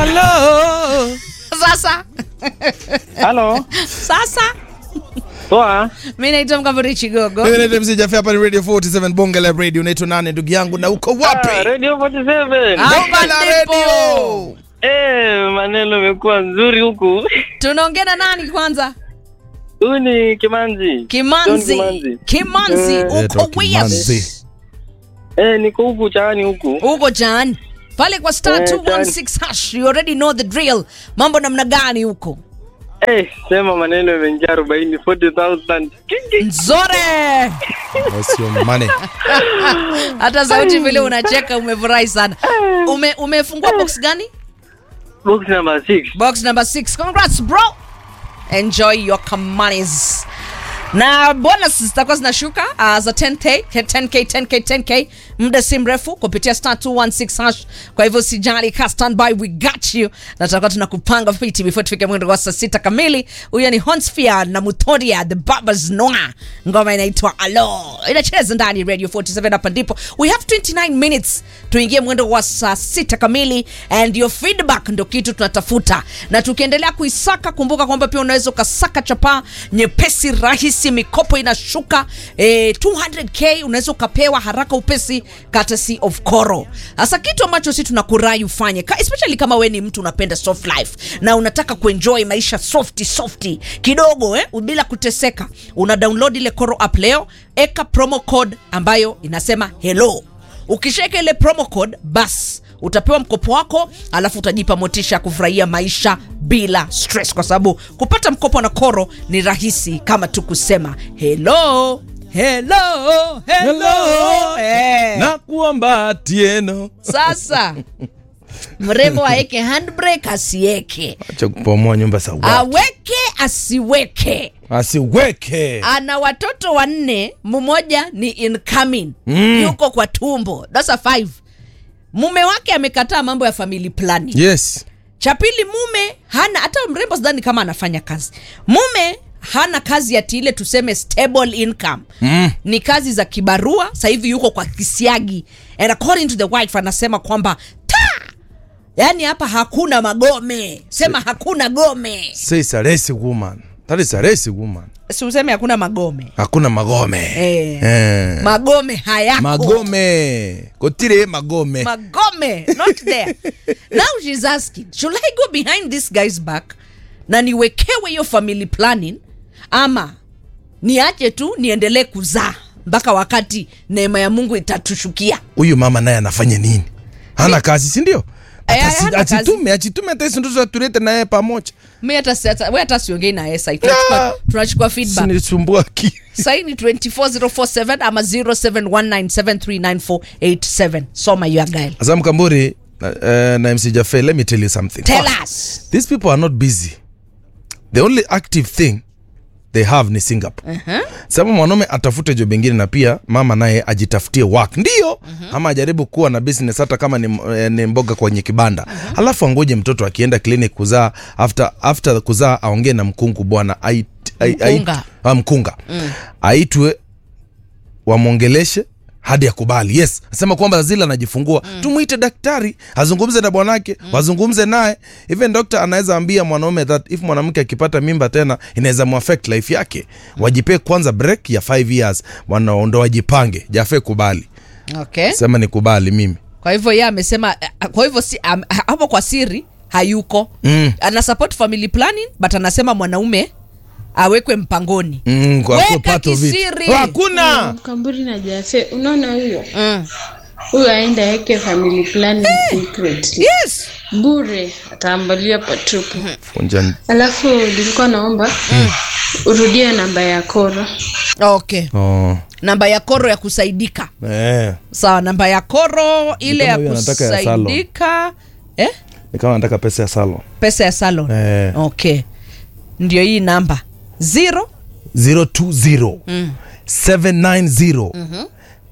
Halo. Sasa Halo, sasa poa. mi naitwa Mkamburi Chigogo. Mimi naitwa MC Jaffe hapa ni Radio 47 Bonge la Radio. Unaitwa nani ndugu yangu na uko Ah, wapi? Radio 47. Ah. Bonge la Hapa ndipo. Radio. Eh, maneno imekuwa nzuri huku. Tunaongea na nani kwanza? Huyu ni Kimanzi. Kimanzi. John Kimanzi. Kimanzi, Eh, Naitwa uko Kimanzi. Wias. Eh, niko huku chaani huku. Uko Jan. Pale kwa star Eh, 216 hash, you already know the drill. Mambo namna gani huko? Eh, sema maneno imeingia 40 40,000. Kingi. Nzore. What's your money? Hata sauti vile unacheka umefurahi sana. Ume, umefungua box gani? Box number 6. Box number 6. Congrats bro. Enjoy your kamanis. Na bonus zitakuwa zinashuka uh, za 10k 10k 10k 10k muda si mrefu kupitia star 216 hash. Kwa hivyo sijali, ka stand by, we got you, na tutakuwa tunakupanga fiti before tufike mwendo wa saa sita kamili. Huyo ni Honsphere na Mutoria the Babas Noa, ngoma inaitwa Alo, inacheza ndani ya Radio 47. Hapa ndipo we have 29 minutes tuingie mwendo wa saa sita kamili, and your feedback ndo kitu tunatafuta, na tukiendelea kuisaka, kumbuka kwamba pia unaweza ukasaka chapaa nyepesi rahisi, mikopo inashuka eh, 200k unaweza ukapewa haraka upesi, courtesy of Koro. Sasa kitu ambacho sisi tunakurai ufanye ka, especially kama we ni mtu unapenda soft life na unataka kuenjoy maisha softi softi kidogo eh, bila kuteseka, una download ile Koro app leo, eka promo code ambayo inasema hello ukishaweka ile promo code bas utapewa mkopo wako alafu utajipa motisha ya kufurahia maisha bila stress kwa sababu kupata mkopo na koro ni rahisi kama tu kusema hello hello hello, Hello. Eh. Na kuomba tieno. sasa mrembo aeke handbrake asieke Acha kupomoa nyumba za watu. aweke asiweke Asiweke. ana watoto wanne mmoja ni incoming Mm. yuko kwa tumbo dasa 5 mume wake amekataa mambo ya family planning Yes. cha pili mume hana hata mrembo sidhani kama anafanya kazi mume hana kazi ati ile tuseme stable income Mm. ni kazi za kibarua sasa hivi yuko kwa kisiagi and according to the wife anasema kwamba ta yaani hapa hakuna magome sema hakuna gome Say it's a racy woman. That is a racy woman. si useme hakuna magome Hakuna magome. Eh. Eh. magome hayako Magome. Kotire magome. magome not there now she's asking should i go behind this guy's back na niwekewe hiyo family planning ama niache tu niendelee kuzaa mpaka wakati neema ya mungu itatushukia Huyu mama naye anafanya nini? Hana kazi, si ndio? Eh, Hata si- hana kazi. Achitume, achitume hata hizo ndoto tulete na yeye pamoja. mi hata si- hata- we hata siongei na yeye sahi tunachukua, tunachukua feedback Sinisumbua ki. sahi ni 24047 ama 0719739487 soma your guile Azam Kamburi uh, na MC Jaffe, let me tell you something. tell us These people are not busy. The only active thing they have ni Singapore. Uh-huh. Sasa mwanaume atafute job ingine na pia mama naye ajitafutie work. Ndio, uh-huh. ama ajaribu kuwa na business hata kama ni, eh, ni mboga kwenye kibanda. Uh-huh. Alafu angoje mtoto akienda clinic kuzaa after after kuzaa aongee na mkungu bwana ait, ai- ai- Mkunga. ah, mkunga. Mm. Aitwe wamwongeleshe hadi akubali yes asema kwamba zile anajifungua mm. tumwite daktari azungumze na bwanake mm. wazungumze naye even doctor anaweza ambia mwanaume that if mwanamke akipata mimba tena inaweza muaffect life yake wajipee kwanza break ya 5 years wana- ndo wajipange jafe kubali okay sema ni kubali mimi kwa hivyo yeye amesema eh, kwa hivyo si, am, hapo kwa siri hayuko Mm. ana support family planning but anasema mwanaume awekwe mpangoni mm, kwa Weka kuwa part of it. kisiri. hakuna Mkamburi na Jafe, unaona huyo mm. huyo aenda yake family planning secretly yes bure, ataambalia patupu. Funja- Alafu nilikuwa naomba urudie namba ya Koro. okay oh. namba ya koro ya kusaidika eh. sawa namba ya koro ile kama ya huyo anataka ya salon. kusaidika eh? ni kama nataka pesa ya salon pesa ya salon Eh. okay ndio hii namba zero 020 790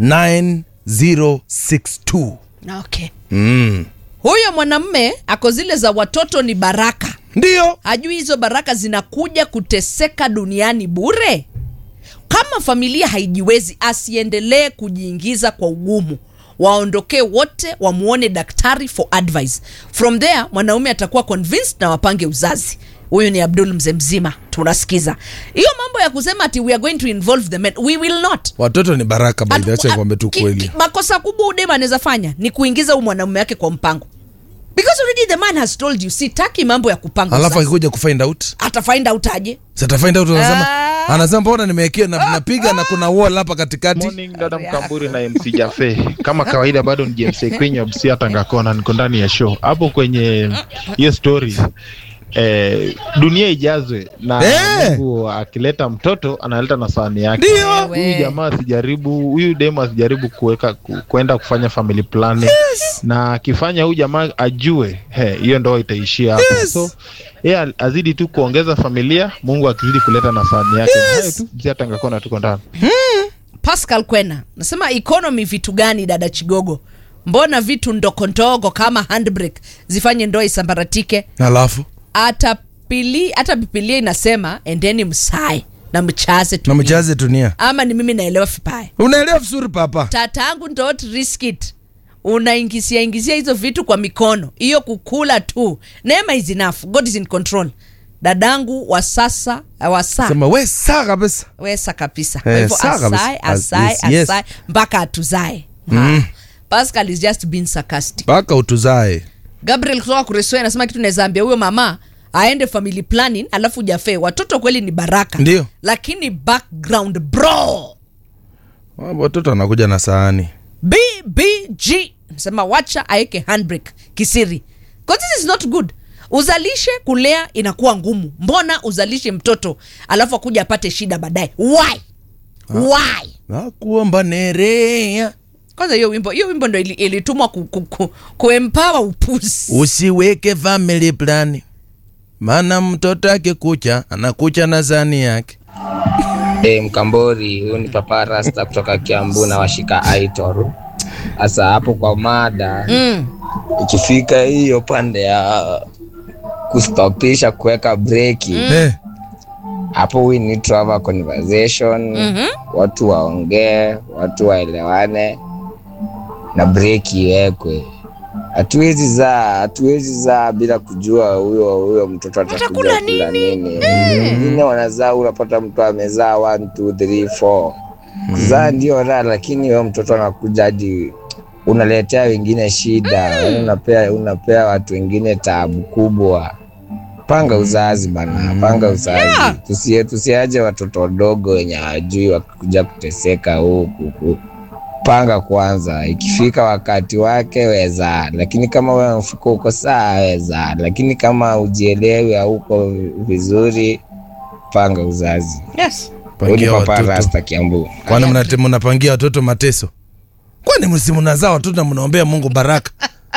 9062 okay mm. huyo mwanamme ako zile za watoto ni baraka ndio hajui hizo baraka zinakuja kuteseka duniani bure kama familia haijiwezi asiendelee kujiingiza kwa ugumu waondokee wote wamuone daktari for advice from there mwanaume atakuwa convinced na wapange uzazi huyu ni abdul mzee mzima tunasikiza hiyo mambo ya kusema ati we are going to involve the men we will not watoto ni baraka by the way, acha Atu- nikwambie tu ki- kweli ki- makosa kubwa udema anaweza fanya ni kuingiza huu mwanaume wake kwa mpango because already the man has told you sitaki mambo ya kupanga alafu uzazi. akikuja kufind out ata find out aje satafind out anasema Ah. anasema mbona nimewekewa na napiga na kuna wall hapa katikati Morning dada Mkamburi na MC Jafe. Kama kawaida bado ni James kwenye Busia Tangakona, niko ndani ya show hapo kwenye hiyo story. Eh, dunia ijazwe na Eh. Mungu akileta mtoto analeta na sahani yake. Ndio. Huyu jamaa asijaribu, huyu demo asijaribu kuweka ku, kwenda kufanya family planning na akifanya huyu jamaa ajue he, hiyo ndoa itaishia hapo. Yes. So yeye azidi tu kuongeza familia, Mungu akizidi kuleta na sahani yake. Hayo tu, Busia Tangakona tuko ndani. pascal kwena nasema economy vitu gani dada chigogo mbona vitu ndogondogo kama handbrake zifanye ndoa isambaratike alafu hata pili hata bibilia inasema endeni msae na mchaze na tu mchaze tunia ama ni mimi naelewa vibaya unaelewa vizuri papa tatangu don't risk it unaingisia ingisia hizo vitu kwa mikono hiyo kukula tu neema is enough god is in control dadangu wa sasa wa saa sema we saa kabisa wesa kabisa kwa Eh, hivyo sawa kabisa. asae As- asae yes, yes. asae mpaka atuzae mm. pascal is just being sarcastic mpaka utuzae gabriel kutoka kuresoi anasema kitu naweza ambia huyo mama aende family planning alafu jafe watoto kweli ni baraka Ndio. lakini background bro watoto anakuja na sahani bbg nasema wacha aeke handbrake kisiri 'Cause this is not good uzalishe kulea inakuwa ngumu mbona uzalishe mtoto alafu akuja apate shida baadaye why why nakuomba nerea kwanza hiyo wimbo hiyo wimbo ndo ili- ilitumwa ku, ku, ku, kuempawa upuzi usiweke family plan maana mtoto akikucha anakucha na sahani yake Hey, Mkambori, huyu ni Papa Rasta kutoka Kiambu na washika Aitor. Sasa hapo kwa mada mm. ikifika hiyo pande ya kustopisha kuweka breki Eh, hapo, we need to have a conversation Mhm. watu waongee, watu waelewane na breki iwekwe. Hatuwezi zaa, hatuwezi zaa bila kujua huyo huyo mtoto atakuja Atakula kula nini. Wengine wanazaa, unapata mtu amezaa 1 2 3 4 kuzaa ndio raha, lakini huyo mtoto anakuja hadi unaletea wengine shida, yaani unapea unapea watu wengine taabu kubwa. Panga uzazi bana, panga uzazi. Yeah. Tusie tusiaje watoto wadogo wenye hawajui wakikuja kuteseka huku ku- panga kwanza, ikifika wakati wake weza, lakini kama wewe mfuko uko saa weza, lakini kama ujielewi hauko vizuri, panga uzazi. yes. Huyu ni pangia Papa watoto Rasta Kiambu. kwani mnate- mnapangia watoto mateso kwani msi mnazaa watoto na mnaombea mungu baraka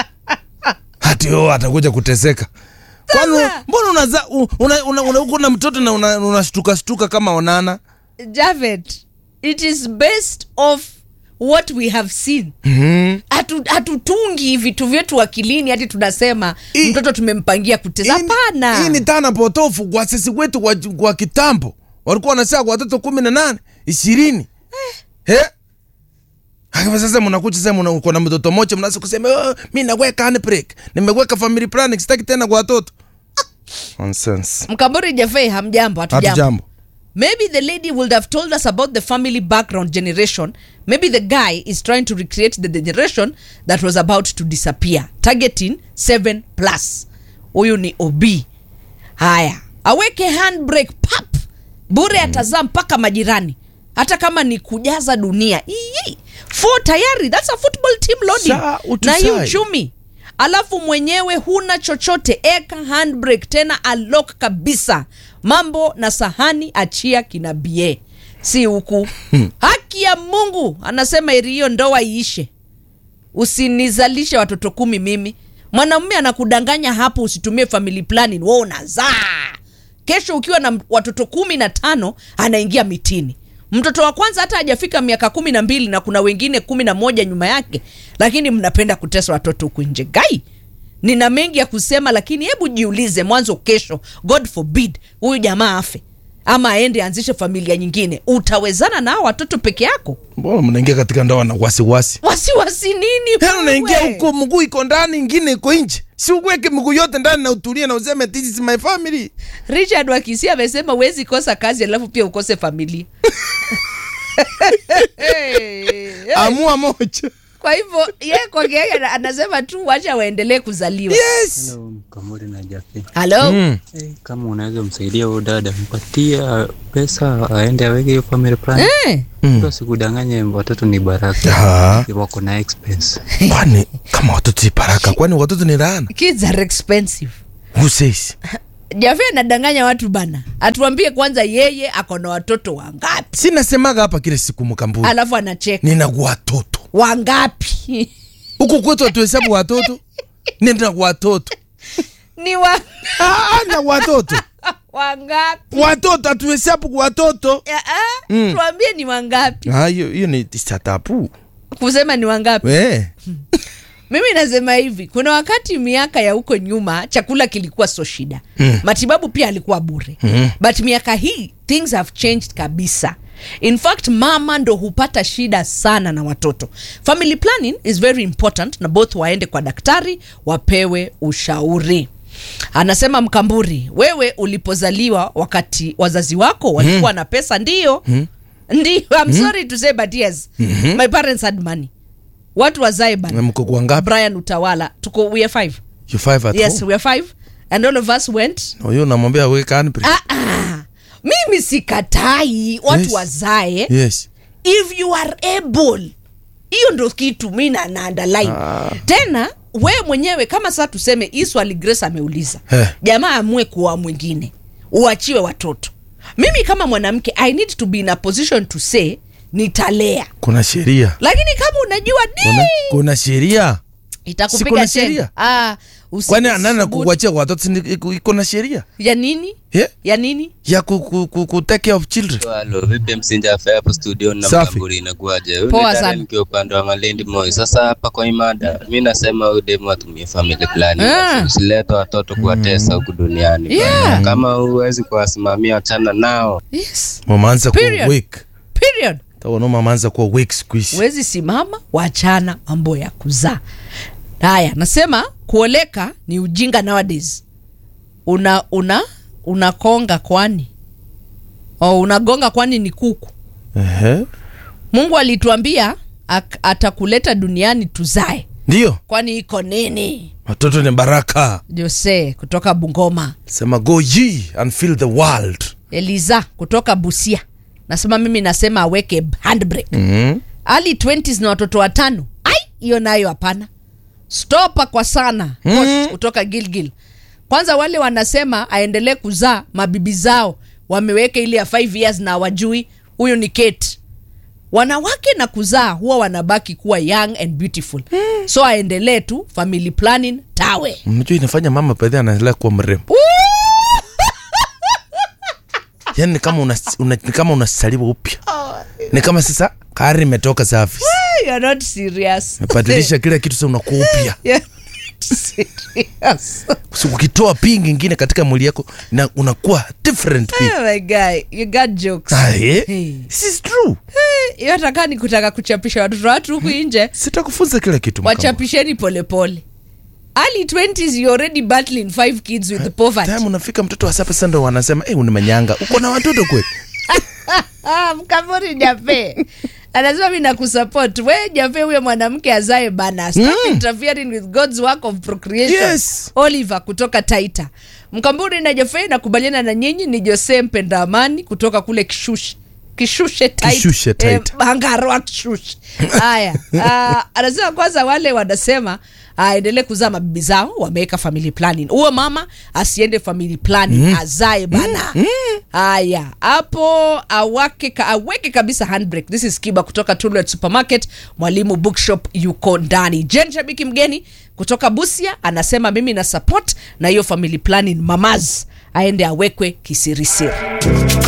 hati o atakuja kuteseka kwani mbona unazaa u- una, una, una, uko na mtoto na unashtuka una unashtuka shtuka kama onana Javed, it is based off what we have seen mm-hmm. Hatu- hatutungi vitu vyetu akilini hati tunasema Hii- mtoto tumempangia kutesa Hii ni- hapana hii ni dhana potofu kwa sisi wetu kwa, kwa kitambo walikuwa wanasema kwa watoto kumi na nane ishirini eh. Hapa sasa mnakuja sasa mna- uko na mtoto moja mnaanza kusema oh, mi naweka handbrake nimeweka family planning sitaki tena kwa watoto nonsense mkambori jafei hamjambo hatujambo hatujambo maybe the lady would have told us about the family background generation maybe the guy is trying to recreate the generation that was about to disappear targeting 7 plus huyu ni ob haya aweke handbrake pap bure atazaa mpaka majirani hata kama ni kujaza dunia Ii, four tayari thats a football team Saa loading na utusai. hii uchumi alafu mwenyewe huna chochote eka handbrake tena alok kabisa mambo na sahani achia kina bie si huku haki ya mungu anasema eri hiyo ndoa iishe usinizalishe watoto kumi mimi mwanamume anakudanganya hapo usitumie family planning wo unazaa kesho ukiwa na m- watoto kumi na tano anaingia mitini mtoto wa kwanza hata hajafika miaka kumi na mbili na kuna wengine kumi na moja nyuma yake lakini mnapenda kutesa watoto huku nje gai nina mengi ya kusema lakini hebu jiulize mwanzo kesho god forbid huyu jamaa afe ama aende aanzishe familia nyingine utawezana na hao watoto peke yako mbona mnaingia katika ndoa na wasiwasi wasiwasi nini Yaani unaingia wewe? huko mguu iko ndani ingine iko nje si uweke mguu yote ndani na utulie na useme this is my family richard wakisi amesema huwezi kosa kazi alafu pia ukose familia amua moja kwa hivyo ye kwake yeye ana- anasema tu wacha waendelee kuzaliwa yes Hello, Mkamuri na Jafi. halo mm. Eh, kama unaweza msaidia huyo dada, mpatia pesa aende aweke hiyo family plan. Eh, Mtu asikudanganye watoto ni baraka. Ah. Wako na expense. kwani kama watoto si baraka kwani watoto ni laana kids are expensive who says jafe anadanganya watu bana atuambie kwanza yeye ako na watoto wangapi si nasemaga hapa kile siku mkambuni alafu anacheka nina watoto wangapi huku kwetu hatuhesabu watoto nina watoto ni wa Ah, na watoto wangapi watoto hatuhesabu watoto Ya, ah, tuambie ni wangapi Ah, hiyo hiyo ni statapu kusema ni wangapi we mimi nasema hivi kuna wakati miaka ya huko nyuma chakula kilikuwa so shida mm. matibabu pia alikuwa bure mm. but miaka hii things have changed kabisa in fact mama ndo hupata shida sana na watoto family planning is very important na both waende kwa daktari wapewe ushauri anasema mkamburi wewe ulipozaliwa wakati wazazi wako walikuwa na pesa ndio ndio I'm sorry to say but yes my parents had money watu wazae bana Na mko kwa ngapi brian utawala tuko we are five you five at yes home we are five and all of us went huyo unamwambia weka handbrake ah, ah. mimi sikatai watu Yes. wazae yes if you are able hiyo ndo kitu mi na na underline Ah. tena we mwenyewe kama saa tuseme hii swali grace ameuliza Eh. jamaa amue kuwa mwingine uachiwe watoto mimi kama mwanamke i need to be in a position to say nitalea kuna sheria lakini kama unajua kuna, di kuna sheria Si itakupiga kuna tena. sheria? Ah, usi- kwani nani usibutu. kukuachia watoto si ni- iko- iko na sheria ya nini yeah? ya nini ya ku, ku, ku, ku take care of children Halo, vipi msinja afa hapo studio na Safi. mkamburi inakuaje? Huyu Poa ni Darren sana. nikiwa upande wa Malindi Moi. Sasa hapa kwa imada, mi nasema huyu demu atumie family plan. Ah. Usilete watoto kuwatesa huku duniani. Yeah. bwana. Kama huwezi kuwasimamia achana nao. yes mamaanza kuwa Period. weak period taona mamaanza kuwa weak siku hizi huwezi simama wachana mambo ya kuzaa haya nasema kuoleka ni ujinga nowadays una una unakonga kwani o unagonga kwani ni kuku Ehe. mungu alituambia ak- atakuleta duniani tuzae ndio kwani iko nini watoto ni baraka jose kutoka bungoma sema go ye and fill the world eliza kutoka busia nasema mimi nasema aweke handbrake mm. ali 20s na watoto watano ai hiyo nayo hapana stopa kwa sana Coach kutoka gilgil kwanza wale wanasema aendelee kuzaa mabibi zao wameweka ile ya 5 years na wajui huyu ni kate wanawake na kuzaa huwa wanabaki kuwa young and beautiful so aendelee tu family planning tawe mnajua inafanya mama pedhi anaendelea kuwa mrembo yani ni kama una, una, ni kama unasaliwa upya ni kama sasa kari imetoka safi You're not serious. mebadilisha kila kitu sa unakuwa upya You're not serious. So, ukitoa pingi ingine katika mwili yako na unakuwa different people. Oh my guy, you got jokes. Ah, eh? Hey. This is true hiyo hata kaa ni kutaka kuchapisha watoto watu huku nje sitakufunza kila kitu Mkambwe. wachapisheni polepole early 20s you already battling five kids with poverty time unafika mtoto wa sasa sasa ndo wanasema hey, unimanyanga uko na watoto kweli ah, mkamuri jape anasema mi nakusupport we jape huyo mwanamke azae bana stop interfering with god's work of procreation Yes. oliver kutoka taita mkamburi na jafe nakubaliana na nyinyi ni jose mpenda amani kutoka kule kishushi kishushe Taita. Kishushe Taita. Eh, bangarwa kishushe haya ah, anasema kwanza wale wanasema aendelee kuzaa mabibi zao wameweka family planning huyo mama asiende family planning azae bana haya hapo awake ka, aweke kabisa handbrake this is kiba kutoka Tullet supermarket mwalimu bookshop yuko ndani jen shabiki mgeni kutoka busia anasema mimi na support na hiyo family planning mamaz aende awekwe kisirisiri